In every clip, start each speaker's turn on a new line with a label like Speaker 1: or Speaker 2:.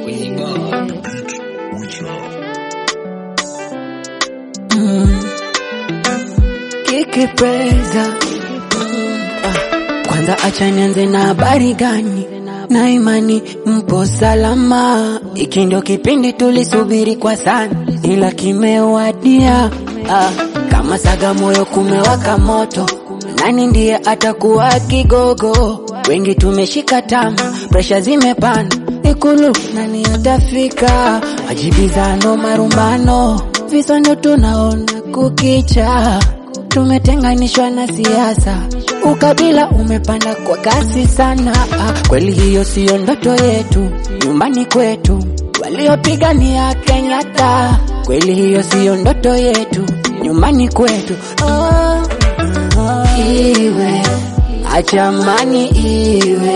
Speaker 1: Kikipeza kwanza, acha nianze na habari gani? Na imani mpo salama, iki ndio kipindi tulisubiri kwa sana, ila kimewadia. Ah, kama saga moyo kumewaka moto, nani ndiye atakuwa kigogo? Wengi tumeshika tama, presha zimepanda Ikulu nani atafika? Majibizano, marumbano, visa ndio tunaona kukicha. Tumetenganishwa na siasa, ukabila umepanda kwa kasi sana. Ah, kweli hiyo siyo ndoto yetu, nyumbani kwetu waliopigania Kenyatta. Kweli hiyo siyo ndoto yetu, nyumbani kwetu. Oh, iwe achamani iwe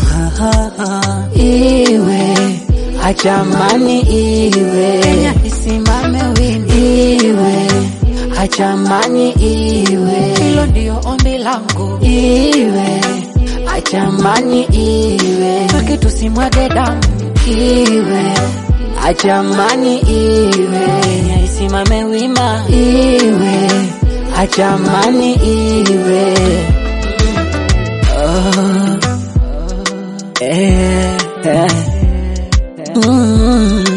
Speaker 1: iwe achamani iwe Kenya isimame wini iwe achamani iwe hilo ndio ombi langu iwe achamani iwe haki tusimwage damu iwe achamani iwe Kenya isimame wima iwe achamani iwe oh. Eh, eh. Mm.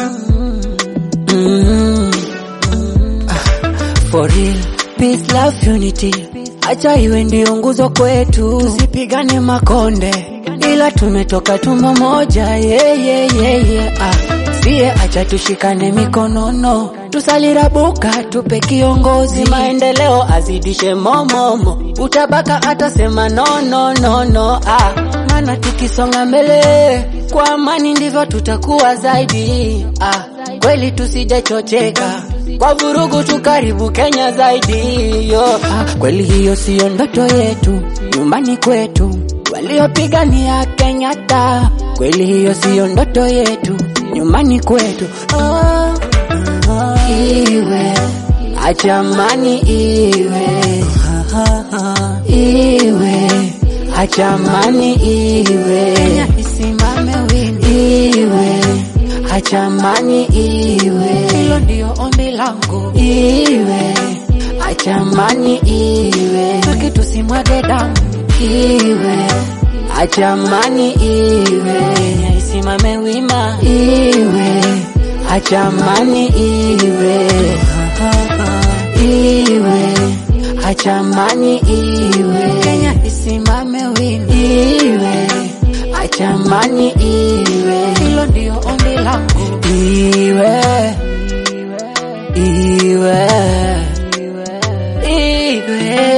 Speaker 1: Mm. Ah, For real, peace, love, unity. Acha iwe ndio nguzo kwetu, tusipigane makonde, ila tumetoka tumbo moja. Yeah, yeah, yeah, yeah. Ah, sie acha tushikane mikonono, tusalirabuka tupe kiongozi, maendeleo azidishe momomo, utabaka atasema no, no, no, no. Ah, maana tukisonga mbele kwa amani ndivyo tutakuwa zaidi. Ah, kweli tusijachocheka kwa vurugu tukaribu Kenya zaidi yo. Ah, kweli hiyo siyo ndoto yetu, nyumbani kwetu waliopigania Kenyatta. Kweli hiyo siyo ndoto yetu, nyumbani kwetu oh, iwe achamani iwe iwe achamani iwe Kenya isimame wini iwe achamani iwe hilo ndio ombi langu iwe achamani iwe haki tusimwage damu iwe achamani iwe Kenya isimame wima iwe achamani iwe iwe achamani iwe Kenya isimame wima iwe achamani iwe hilo ndio ombi langu iwe iwe iwe